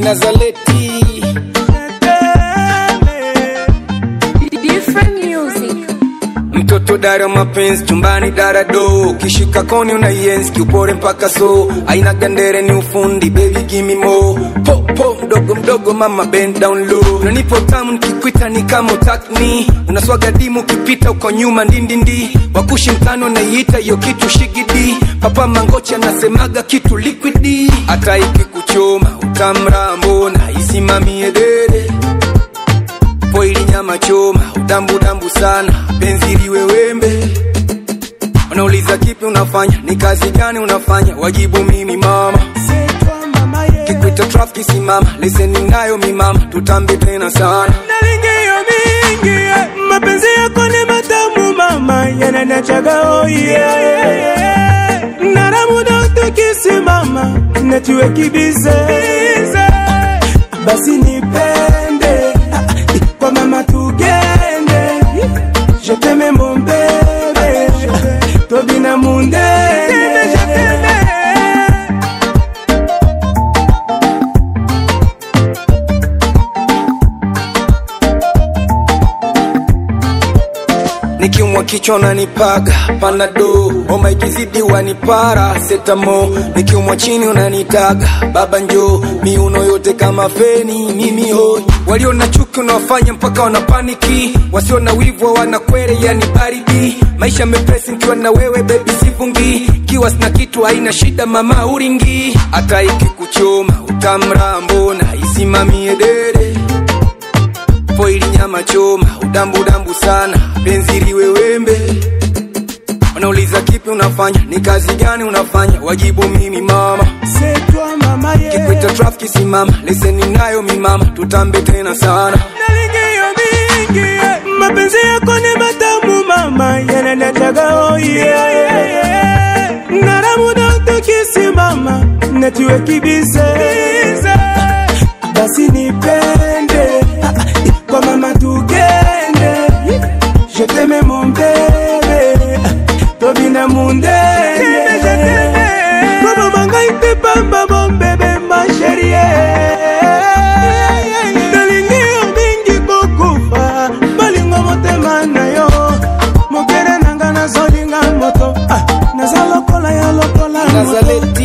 Nazaleti Different music. mtoto dara mapenzi chumbani dara do kishika koni unaienzi kiupore mpaka so aina gandere ni ufundi baby gimme more po po mdogo mdogo mama bend down low unanipo tamu nikikwita ni kama utakni unaswaga dimu ukipita uko nyuma ndindindi wakushi mtano naiita hiyo kitu shigidi papa mangochi anasemaga kitu liquidi hata ikikuchoma utamrambo na isimamie dere poili nyama choma udambu dambu sana penzi liwe wembe wanauliza kipi unafanya ni kazi gani unafanya wajibu mimi mama kikwita trafiki simama leseni nayo mimama tutambe tena sana nalingiyo mingi eh, mapenzi yako ni matamu mama yananachaga oye naramuda tukisimama natiwe kibize basi nipende ah, ah, kwa mama tugende je t'aime mon bébé tobina mundene nikiumwa kichwa unanipaga panado homa ikizidi wanipara setamo nikiumwa chini unanitaga baba njo miuno yote kama feni mimi hoi walio na chuki unawafanya mpaka wanapaniki wasio na wivu wanakwere yani baridi maisha mepesi nikiwa na wewe bebi sivungi kiwa sina kitu haina shida mama uringi hata ikikuchoma utamrambo na isimamie dere poili nyama choma udambu dambu sana penzi liwe wembe wanauliza kipi unafanya ni kazi gani unafanya wajibu mimi mama c'est toi mama yeah. kikwita trafiki simama leseni nayo mimama tutambe tena sana nalingiyo mingi eh, mapenzi yako ni matamu mama yananachaga oye naramuda tukisimama natiwe kibize basi nipende ah, ah, kwa mama tugende je t'aime mon bébé tobina mundene Mama mangai te pamba mon bébé ma chérie Nalingi yo mingi kokufa Balingo motema na yo Mokere nanga nazolinga moto ah, Naza lokola ya lokola moto Nazaleti